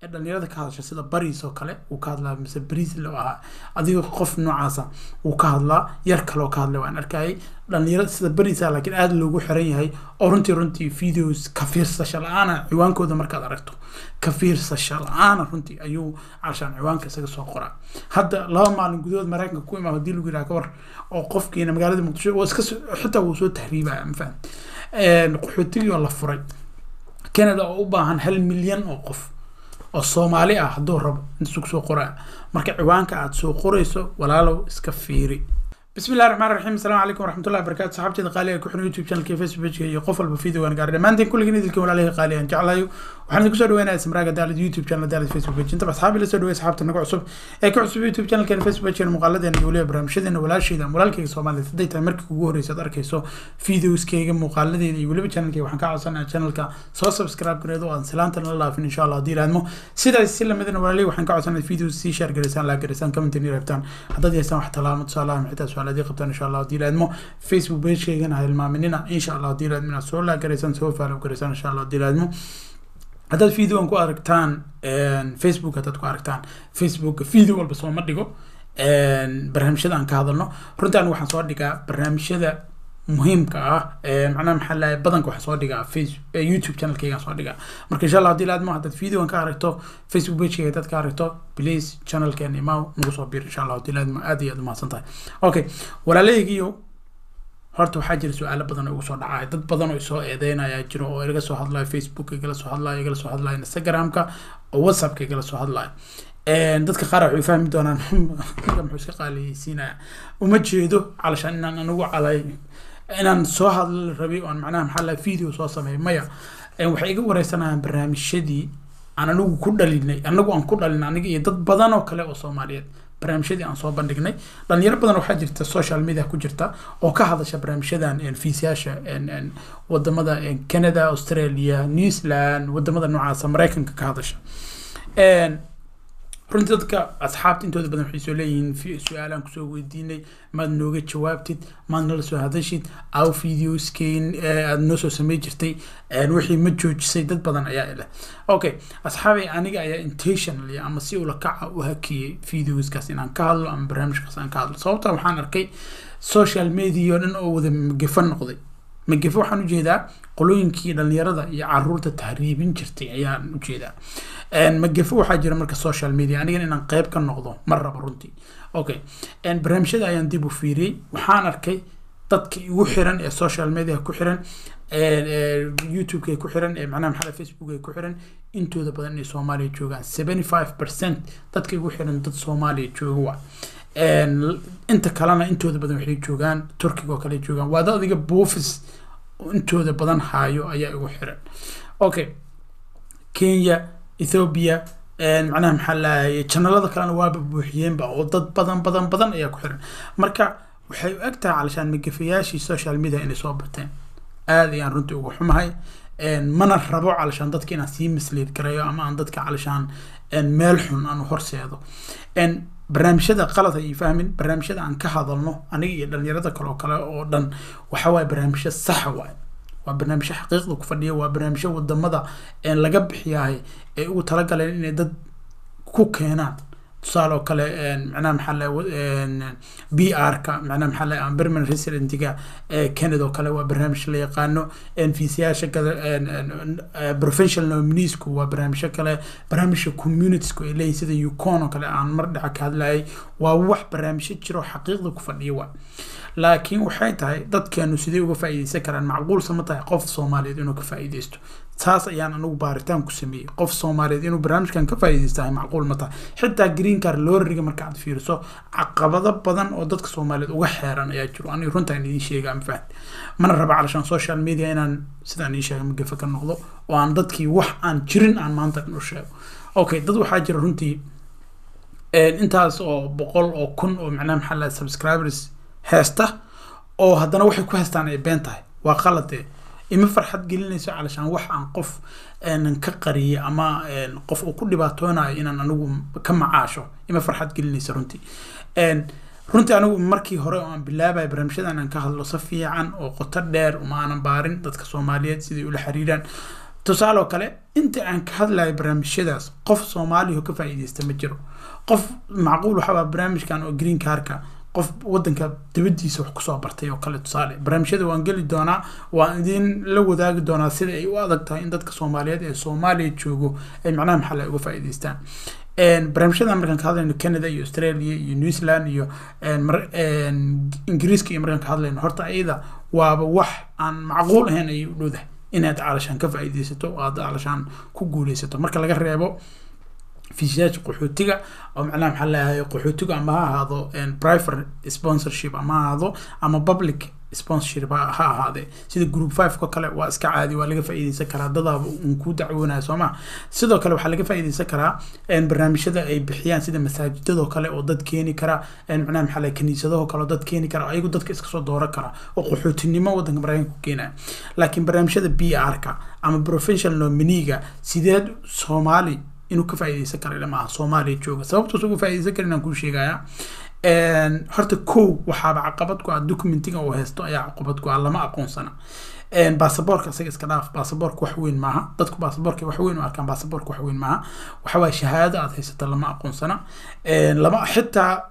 ee dhalinyarada ka hadasha sida bariis oo kale uu ka hadlaa mise bariis lo ahaa adiga qof noocaasa uu ka hadlaa yar kaleoo ka hadlay waan arkayay dhalinyarada sida bariisa laakiin aada loogu xiran yahay oo runtii runtii videos ka fiirsasha la-aana ciwaankooda markaad aragto ka fiirsasha la-aana runtii ayuu calashaan ciwaanka isaga soo qoraa hadda laba maalin gudahood maraykanka ku imaa hadii lagu yidhaha ka war oo qofkiina magaalada muqdisho waa iska xitaa wuu soo tahriibaya ma faham qaxootigii oo la furay canada oo u baahan hal milyan oo qof oo soomaali ah hadduu rabo intasuu soo qoraa marka ciwaanka aad soo qorayso walaalow iska fiiri بسم الله الرحمن الرحيم السلام عليكم ورحمة الله وبركاته صحابتي قالي كحن يوتيوب شانل كيف فيسبوك بيج قفل بفيديو وانا قاعد ما انتين كل جنيد الكون عليه قالي ان جعله وحنا كسر دوينا اسم راجع دال يوتيوب شانل دال فيسبوك بيج انت اصحابي اللي سدوا اصحابتي نقع عصب اي كعصب يوتيوب شانل كان فيسبوك بيج مقالد ان يقول برنامجنا ولا شيء ذا ولالكي Soomaaliya hadday tahay markii ugu horreysay aad arkayso videoskayga muuqaaladeeda iyo weliba channelkayga waxaan ka codsanayaa channelka soo subscribe gareedo oo aan silaanta la laafin insha allah haddii ilaadmo sidaas si lamidana walaalay waxaan ka codsanayaa videos sii share gareysaan laa gareysaan comment inay rabtaan haddaad yeesaan wax talaamo tusaalaha xitaa su-aalaadii qabtaan insha allah haddii ilaadmo facebook pagekeygana ha hilmaaminina insha allah haddii ilaadmo inaad soo laa gareysaan soo follow gareysaan insha allah haddii ilaadmo haddaad videoan ku aragtaan facebook haddaad ku aragtaan facebook video walba soo ma dhigo barnaamijyada aan ka hadalno runtii anigu waxaan soo dhigaa barnaamijyada muhiimka ah macnaha maxaa lahay badanka waxaan soo dhigaa face youtube channelkaygaan soo dhigaa marka insha allah haddii laadmo haddaad videoan ka aragto facebook pagekayga haddaad ka aragto please channelkeena imaw nagu soo biir insha allah haddii laadmo aad iyo aad umahadsan tahay okay walaalaygiyo horta waxaa jira su-aalo badan oo igu soo dhacaya dad badan oo isoo eedeynaya jiro oo iga soo hadlayo facebook igala soo hadlayo igala soo hadlayo instagramka oo whatsappka igala soo hadlayo dadka qaar waxay fahmi doonaan ninka muxuu iska qaaliyeysiinaya uma jeedo calashaan inaan anigu calay inaan soo hadla rabay oon macnaha maxaa laha video soo sameeyo maya waxay iga wareysanayaan barnaamijyadii aan anigu ku dhalinay anagu aan ku dhalinay aniga iyo dad badan oo kale oo soomaaliyeed barnaamijyadii aan soo bandhignay dhalinyaro badan waxaa jirta social media ku jirta oo ka hadasha barnaamijyadan fiisyaasha wadamada canada australia new zealand wadamada noocaasa maraykanka ka hadasha runtii dadka asxaabta intooda badan waxay soo leeyihiin su-aalaan kusoo weydiinay maad nooga jawaabtid maad nala soo hadashid aw videoskeyn aad noo soo samey jirtay wixii ma joojisay dad badan ayaa ileh okay asxaabay aniga ayaa intentionally ama si ula kaca u hakiyey videoskaas inaan ka hadlo ama barnaamijkaas aan ka hadlo sababta waxaan arkay social media oo dhan oo wada magefo noqday magefo waxaan ujeedaa qolooyinkii dhalinyarada iyo caruurta tahriibin jirtay ayaan ujeedaa magefo waxaa jira marka social media anigan inaan qeyb ka noqdo ma rabo runtii okay barnaamijyada ayaan dib u fiiriyey waxaan arkay dadka igu xiran ee social media ku xiran youtube-ka ku xiran ee macnaha maxaa facebook ku xiran intooda badan inay soomaaliya joogaan seventy five percent dadka igu xiran dad soomaaliya jooga waa inta kalena intooda badan waxay joogaan turkiga oo kale joogaan waa dad adiga buufis intooda badan haayo ayaa igu xiran okay kenya ethiopia macnaha maxaa lahaye janalada kalena waaba buuxiyeenba oo dad badan badan badan ayaa ku xiran marka waxay u eg tahay calashaan magafayaashii social media inay soo bateen aada ayaan runtii uga xumahay mana rabo calashaan dadka inaan sii misleed garayo ama aan dadka calashaan meel xun aan horseedo barnaamijyada qalad ay fahmin barnaamijyada aan ka hadalno aniga iyo dhalinyarada kale oo kale oo dhan waxa waaye barnaamijyo saxa waaye waa barnaamijyo xaqiiqda ku fadhiya waa barnaamijyo wadamada laga bixiyahay ay ugu talagaleen inay dad ku keenaan tusaale oo kale macnaha maxaa la b r ka macnaha maxaa la permanent residentiga canada oo kale waa barnaamij la yaqaano fiisayaasha professional nomineesku waa barnaamijyo kale barnaamijka communitiesku ay leeyihin sida ucon oo kale aan mar dhaca ka hadlayay waa wax barnaamijyo jiro xaqiiqda ku fadhiya waa laakiin waxay tahay dadkeenu sidee uga faa'iideysan karaan macquulsa ma tahay qof soomaaliyeed inuu ka faa'iideysto taas ayaan anigu baaritaan ku sameeyey qof soomaaliyeed inuu barnaamijkan ka faa'iideystahay macquul ma tahay xitaa green car looriga marka aad fiiriso caqabado badan oo dadka soomaaliyeed uga xeeran ayaa jiro aniga runtaan idiin sheega ma fahan mana raba calashaan social media inaan sidaan ii sheegay magafa ka noqdo oo aan dadkii wax aan jirin aan maanta dhan u sheego okay dad waxaa jira runtii intaas oo boqol oo kun oo macnaha maxaa laha subscribers heesta oo haddana waxay ku heestaan ay been tahay waa qaladee ima farxad gelinayso calashaan wax aan qof ka qariyay ama qof uu ku dhibaatoonayo inaan anigu ka macaasho ima farxad gelinayso runtii runtii anigu markii hore oo aan bilaabaya barnaamijyadan aan ka hadlo si fiican oo qoto dheer uma aanan baarin dadka soomaaliyeed sidai ula xiriiraan tusaale oo kale inta aan ka hadlayo barnaamijyadaas qof soomaaliya oo ka faa'iideysta ma jiro qof macquul waxaa barnaamijkan oo green carka qof wadanka dibadiisa wax kusoo bartay oo kale tusaale barnaamijyada waan geli doonaa waan idin la wadaagi doonaa sida ay u adag tahay in dadka soomaaliyeed ee soomaaliya joogo ay macnaha maxalla uga faa'iideystaan barnaamijyada markaan ka hadlayno canada iyo australia iyo new zealand iyo ingiriiska iyo markaan ka hadlayno horta ayada waaba wax aan macquul ahayn ayay u dhowdahay inaad calashaan ka faa'iideysato oo aad calashaan ku guuleysato marka laga reebo fiisyaasha qaxootiga oo macnaha maxaa leeyahay qaxootiga ama ha ahaado private sponsorship ama ha ahaado ama public sponsorship ha ahaadee sida group five ko kale waa iska caadi waa laga faa'iideysan karaa dadaaba uun ku dacwoonaya soo ma sidoo kale waxaa laga faa'iideysan karaa barnaamijyada ay bixiyaan sida masaajidadoo kale oo dad keeni kara macnaha maxaa leeyahay kaniisadahoo kale oo dad keeni kara ayagu dadka iska soo dooran kara oo qaxootinimo wadanka maraykanka ku keenaya laakiin barnaamijyada b r ka ama professional nominiga sideed soomaali inuu ka faa'iideysan kara ilama aha soomaaliya jooga sababtuus uga faa'iideysan karin aan kuu sheegaya horta kow waxaaba caqabad ku ah documentiga uu haysto ayaa caqabad ku ah lama aqoonsana baasaboorka isaga iska dhaaf baasaboorka wax weyn maaha dadku baasaboorka wax weyn u arkaan baasaboorka wax weyn maaha waxa waaya shahaado aad haysata lama aqoonsana lama xitaa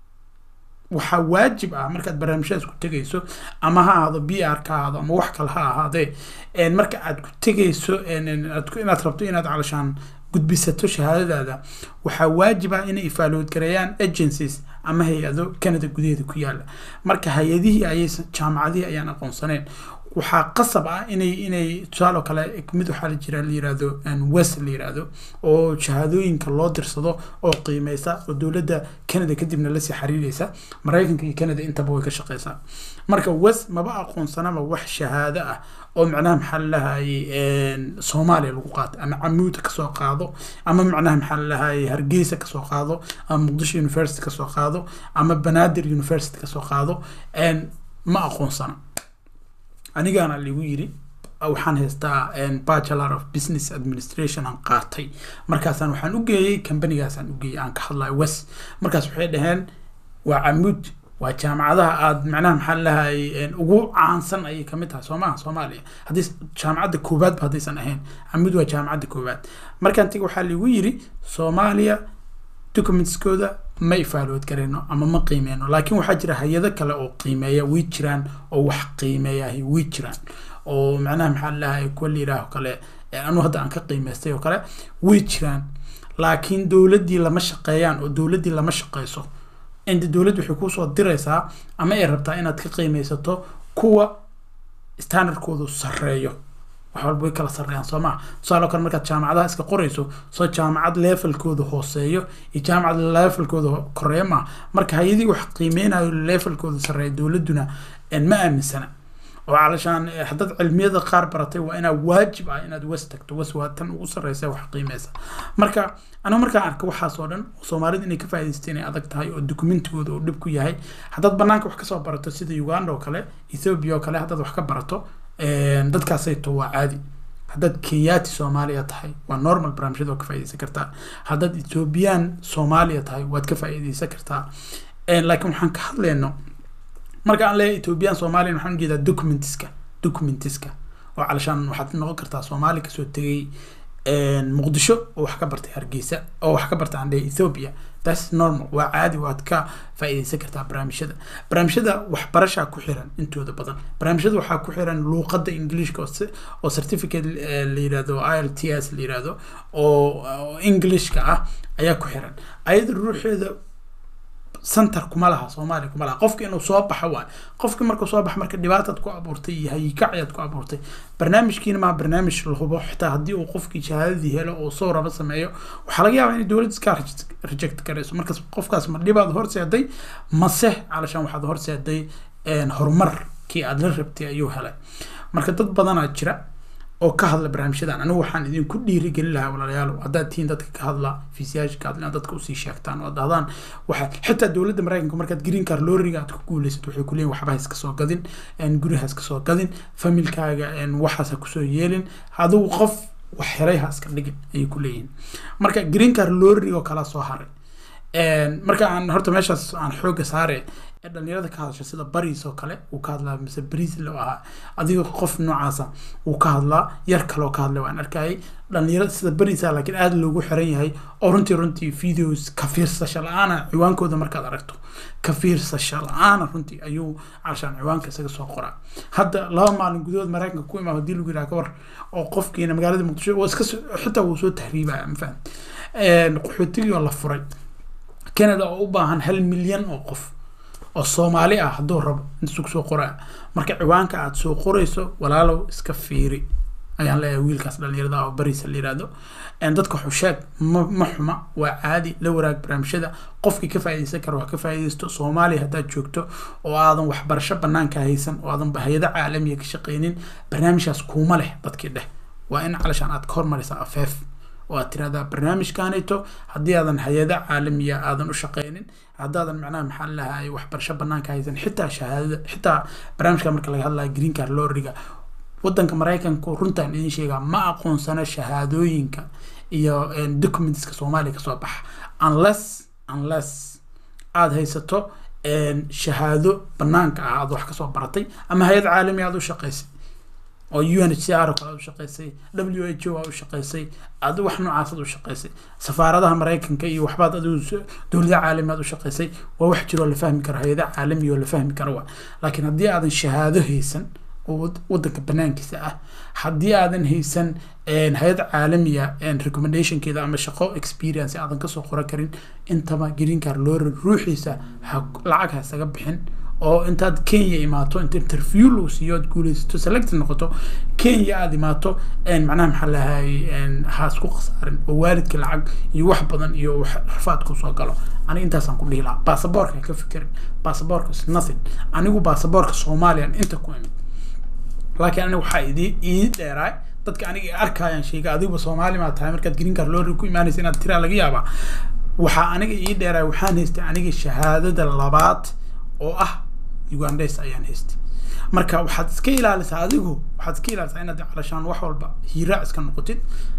waxaa waajib ah markaad barnaamijyadaas ku tegayso ama ha ahaado b r ka ahaado ama wax kale ha ahaadee marka aad ku tegayso inaad rabto inaad calashaan gudbisato shahaadadaada waxaa waajib ah inay ifaalood gareeyaan agencies ama hay-ado canada gudaheeda ku yaala marka hay-adihii ayay jaamacadihii ayaan aqoonsaneen waxaa qasab ah inay inay tusaale oo kale mid waxaa la jira la yirahdo west la yirahdo oo shahaadooyinka loo dirsado oo qiimeysa oo dowladda canada kadibna lasii xiriireysa maraykanka iyo canada intaba way ka shaqeysaa marka west maba aqoonsanaba wax shahaado ah oo macnaha maxaa lalahaye soomaaliya lagu qaato ama camuuda kasoo qaado ama macnaha maxaa lalahaye hargeysa kasoo qaado ama muqdisho university kasoo qaado ama banaadir university kasoo qaado ma aqoonsana anigaana ligu yiri waxaan haystaa bachelor of business administration aan qaatay markaasaan waxaan u geeyey companigaasaan u geeyey aan ka hadlayo west markaas waxay dhaheen waa camuud waa jaamacadaha aad macnaha maxaa lahay ugu caansan ayay kamid tahay soomaha soomaaliya haddii jaamacadda koowaadba haddaysan ahayn camuud waa jaamacadda koowaad markaan tigi waxaa ligu yiri soomaaliya documentskooda ma ifaalood garayno ama ma qiimeyno laakiin waxaa jira hay-ado kale oo qiimeeya way jiraan oo wax qiimeeyahay way jiraan oo macnaha maxaa lahay kuwa la yidhaaho kale anu hadda aan ka qiimeystay oo kale way jiraan laakiin dowladdii lama shaqeeyaan oo dowladdii lama shaqeyso inta dowladda waxay kusoo diraysaa ama ay rabtaa inaad ka qiimeysato kuwa standardkoodu sarreeyo wax walba way kala sarreeyaan soo maa tusaale kale markaad jaamacadaha iska qorayso soo jaamacad levelkooda hooseeyo iyo jaamacad levelkooda koreeya maa marka hay-adii wax qiimeynayo levelkooda sarreeya dowladduna ma aaminsana oo calashaan haddaad cilmiyada qaar baratay waa inaa waajib ah inaad was tagto was waa tan ugu sarreysa wax qiimeysa marka anigu markaan arka waxaas oo dhan soomaalida inay ka faa'iidaysta inay adag tahay oo dokumentigooda uu dhib ku yahay haddaad banaanka wax kasoo barato sida uganda oo kale ethiopia oo kale haddaad wax ka barato dadkaasayto waa caadi haddaad kenyaati soomaaliya tahay waa normal barnaamijyada waa ka faa'iidaysan kartaa haddaad ethiopian soomaaliya tahay waad ka faa'iidaysan kartaa laakiin waxaan ka hadlayno marka aan leeyahay ethiopian soomaaliya waxaan ujeedaa documentiska documentiska oo calashaan waxaad noqon kartaa soomaali kasoo tegay muqdisho oo wax ka bartay hargeysa oo wax ka bartay aan leeyahay ethiopia that's normal waa caadi waad ka faa'iidaysan kartaa barnaamijyada barnaamijyada waxbarashaa ku xiran intooda badan barnaamijyada waxaa ku xiran luuqadda ingiliishka oo certificate la yirahdo i l t s la yirahdo oo englishka ah ayaa ku xiran ayada ruuxeeda center kuma laha soomaaliya kuma laha qofka inuu soo baxo waay qofka markuu soo baxo marka dhibaataad ku abuurtay iyo hayikacayaad ku abuurtay barnaamijkiina maa barnaamij la hubo xitaa haddii uu qofkii shahaadadii helo oo soo raba sameeyo waxaa laga yaabaa inay dowladda iska reject garayso markaas qofkaas ma dhibaad horseeday mase calashaan waxaad horseeday horumarkii aad la rabtay ayuu helay marka dad badanaa jira oo ka hadla barnaamijyadan anigu waxaan idinku dhiirigelin lahaa walaalayaal haddaad tihiin dadka ka hadla fiisiyaasha ka hadla inaad dadka usii sheegtaan oo dhahdaan waxa xitaa dowladda maraykanka markaad green car looriga aad ku guulaysato waxay kuleeyihin waxba ha iska soo gadin guri ha iska soo gadin familkaaga waxaas ha kusoo yeelin adigu qof wax helay ha iska dhigin ayay ku leeyihin marka green car looriga oo kala soo haray marka aan horta meeshaas aan xooga saare ee dhalinyarada ka hadasha sida baris oo kale uu ka hadlaa mise bris lo ahaa adiga qof noocaasa uu ka hadlaa yar kaleoo ka hadlay waan arkayay dhalinyarada sida barisa laakiin aada loogu xiran yahay oo runtii runtii videos ka fiirsasha la-aana ciwaankooda markaad aragto ka fiirsasha la-aana runtii ayuu calashaan ciwaanka isaga soo qoraa hadda laba maalin gudahood maraykanka ku imaa hadii lagu yidhaha ka war oo qofkiina magaalada muqdisho waa iska xitaa wuu soo tahriibaya ma faham qaxootigii oo la furay canada oo u baahan hal milyan oo qof oo soomaali ah hadduu rabo intasuu soo qoraa marka ciwaanka aada soo qorayso walaalow iska fiiri ayaan leeyahay wiilkaas dhalinyarada oo bariisa la yihahdo dadka xusheeg ma ma xuma waa caadi la waraag barnaamijyada qofkii ka faaideysan kara wax ka faaideysto soomaaliya haddaad joogto oo aadan waxbarasho banaanka haysan oo aadan hay-ado caalamiya ka shaqeynin barnaamijkaas kuuma leh dadkii dheh waa in calashaan aad ka hormaraysaa afeef oo aad tirahdaa barnaamijkanayto haddii aadan hay-ado caalamiya aadan u shaqeynin haddaadan macnaha maxaa lahay waxbarasho banaanka haysan xitaa shahaadada xitaa barnaamijka marka laga hadlaya green car loriga wadanka maraykanka runtaan idin sheegaa ma aqoonsana shahaadooyinka iyo documentska soomaaliya kasoo baxa unless unless aada haysato shahaado banaanka ah aad wax kasoo baratay ama hay-ad caalami aad u shaqeysay oo u n h c r oo kale aad u shaqeysay w h o aad u shaqeysay ad wax noocaas aad u shaqeysay safaaradaha maraykanka iyo waxbaad adigu dowlada caalami aad u shaqeysay waa wax jiroo la fahmi karo hay-ada caalami oo la fahmi karo waa laakiin haddii aadan shahaado haysan oo wadanka banaankiisa ah haddii aadan haysan hay-ad caalamiya recommendationkeeda ama shaqo experience aadan kasoo qoran karin intaba green car lori ruuxiisa lacag ha isaga bixin oo intaad kenya imaato inta interview lagu siiyo aad guuleysato selected noqoto kenya aada imaato macnaha maxaa lahay ha isku khasaarin oo waalidka lacag iyo wax badan iyo wax rafaad kusoo galo aniga intaasaan ku dhihi lahaa baasaboorka ka fikirin baasaboorka is nothing anigu baasaboorka soomaaliyan inta ku imid laakiin aniga waxaa idii ii dheeraay dadka aniga arkayaan sheega adiguba soomaali maa tahay markaad green car lori ku imaanaysa inaad tiraa laga yaabaa waxaa aniga ii dheeraay waxaan haystay aniga shahaadada labaad oo ah ugandes ayaan haystay marka waxaad iska ilaalisaa adigu waxaad iska ilaalisaa inaad calashaan wax walba hiiraac iska noqotid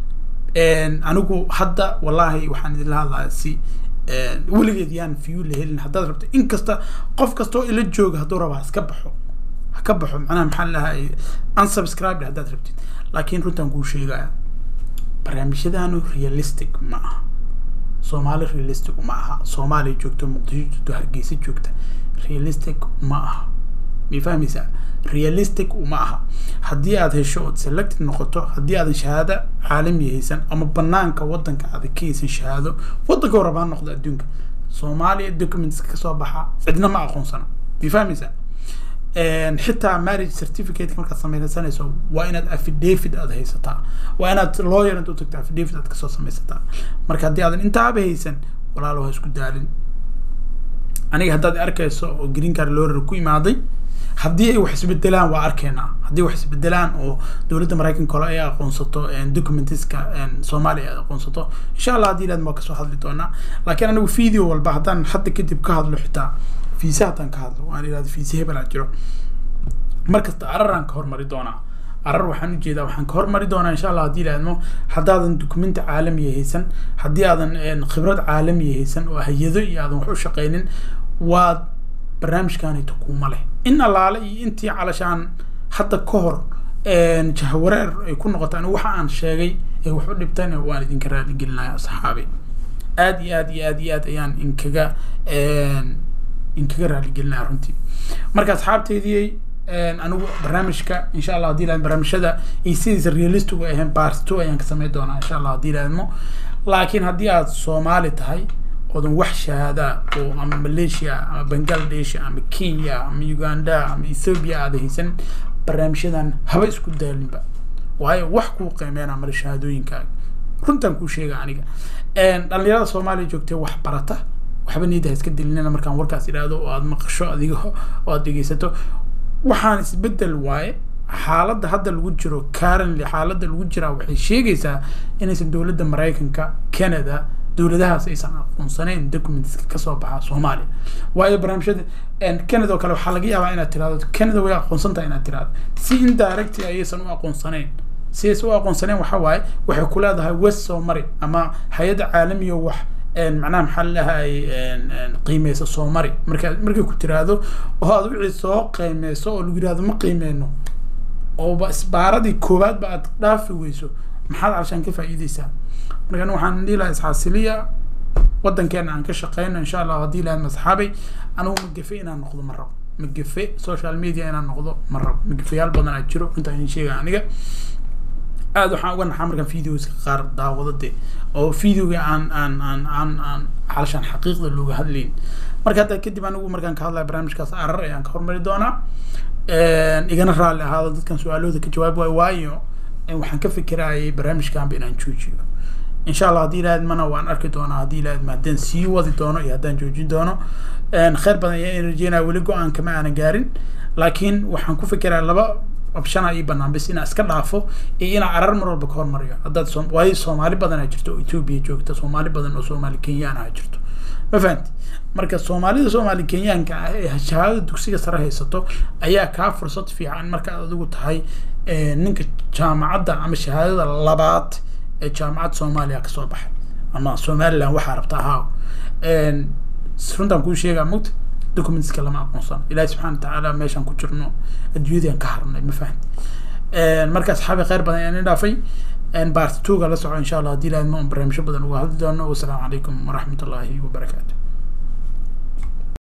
anigu hadda wallaahi waxaan idinla hadlaya si weligeed yaan view la helin haddaad rabto inkasta qof kasta oo ila jooga hadduu rabaa iska baxo ha ka baxo macnaha maxaa lahay unsubscribed haddaad rabtid laakiin runtaan kuu sheegaya barnaamijyadaanu realistic ma aha soomaali realistic ma aha soomaaliya joogto muqdisho joogto hargeysa joogta realistic ma aha may fahmaysaa realistic uma aha haddii aad hesho ood selected noqoto haddii aadan shahaado caalami haysan ama banaanka wadanka aadan ka haysan shahaado wadanka rabaa noqdo adduunka soomaaliya documents kasoo baxa cidna ma aqoonsana may fahmaysaa xitaa marriage certificate markaad samaysanayso waa inaad affidavit aad haysataa waa inaad lawyer inta utagto affidavit aad kasoo samaysataa marka haddii aadan intaaba haysan walaalo ha isku daalin aniga haddaad arkayso oo green car lawyer ku imaaday haddii ay wax isbedelaan waa arkeynaa haddii wax isbedelaan oo dowladda maraykanka kale ay aqoonsato documentiska soomaaliya ay aqoonsato insha allah haddii ilaad waa kasoo hadli doonaa laakiin anigu video walba haddaan hadda kadib ka hadlo xitaa fiisa haddaan ka hadlo waan ihahda fiisa hebel aan jiro markasta araraan ka hormari doonaa arar waxaan ujeedaa waxaan ka hormari doonaa insha allah haddii ilaadmo haddaadan dukumenti caalamiya haysan haddii aadan khibrad caalamiya haysan oo hay-ado iyo aadan wax u shaqeynin waad barnaamijkanayto kuuma leh in allaale iyo intii calashaan hadda ka hor jahwareer ay ku noqoto anigu waxa aan sheegay ee wax u dhibtayna waan idinka raaligelinaya asxaabi aad iyo aad iyo aad iyo aad ayaan inkaga inkaga raaligelinaya runtii marka asxaabteydii anigu barnaamijka insha allah hadii laadmo barnaamijyada iyo sidiisa realistic u ahayn part two ayaan ka sameyn doonaa insha allah hadii laadmo laakiin haddii aad soomaali tahay oodan wax shahaada oo ama malaysia ama bangladesh ama kenya ama uganda ama ethiopia aada haysan barnaamijyadan haba isku daalinba waayo wax kuu qiimeynaa mara shahaadooyinkaaga runtaan kuu sheega aniga dhalinyarada soomaaliya joogtee wax barata waxba niyadda ha iska dilinina markaan warkaas idhaahdo oo aada maqasho adiga oo aada dhegeysato waxaan isbedel waaye xaaladda hadda lagu jiro currently xaaladda lagu jiraa waxay sheegaysaa inaysan dowladda maraykanka canada dowladahaas aysan aqoonsanayn documentska kasoo baxa soomaaliya waayo barnaamijyada canada oo kale waxaa laga yaabaa inaad tirahdo canada way aqoonsan tahay inaad tirahdo si indirect ayaysan u aqoonsanayn sidays u aqoonsaneen waxa waaye waxay ku leedahay west soo mari ama hay-adda caalamiya wax macnaha maxaa lalahay qiimeysa soo mari marka markay ku tiraahdo oo aad wixii soo qiimeyso oo lagu yirahdo ma qiimeyno ooba isbaaradii koowaad ba aad dhaafi weyso maxaad calashaan ka faa'iideysaa marka waxaan dhihi lahaa isxaasiliya wadankeena aan ka shaqeyno insha allah haddii lahayd masxaabay anigu magafe inaan noqdo ma rabo magafe social media inaan noqdo ma rabo magafayaal badan aa jiro intaa idin sheegaya aniga aad waxaan uga naxaa markaan videoska qaar daawado de oo videoga aan aan aan aan aan calashaan xaqiiqda looga hadlayn marka hadda kadib anigu markaan ka hadlaya barnaamijkaas arar ayaan ka hormari doonaa igana raalli ahaado dadkan su-aalahooda ka jawaab waayo waayo waxaan ka fikirayay barnaamijkanba inaan joojiyo insha allah haddii ilahayd mana waan arki doonaa haddii ilahayd ma haddaan sii wadi doono iyo haddaan joojin doono kheyr badan ayaan rajeynaya weli go-aan kama aanan gaarin laakiin waxaan ku fikiraya laba option ii banaan bis inaan iska dhaafo iyo inaan arar mar walba ka hormariyo haddaad so waayo soomaali badan aa jirto oo etoobiya joogta soomaali badan oo soomaali kenyaan ah jirto ma fahanti marka soomaalida soomaali kenyaanka ah ee shahaadada dugsiga sare haysato ayaa kaa fursad fiican markaad adigu tahay ninka jaamacadda ama shahaadada labaad ee jaamacadda soomaaliya kasoo baxay ama somaliland waxaa rabta ahaa runtaan kuu sheegaa mugta documentska lama aqoonsan ilahi subxana watacaala meeshaan ku jirno adduunyadaan ka harnay ma fahanti marka asxaabi kheyr badan ayaan i dhaafay baartituuga la soco insha allah haddii ilahay ma barnaamijyo badan uga hadli doono wasalaamu calaykum waraxmat ullaahi wabarakaatu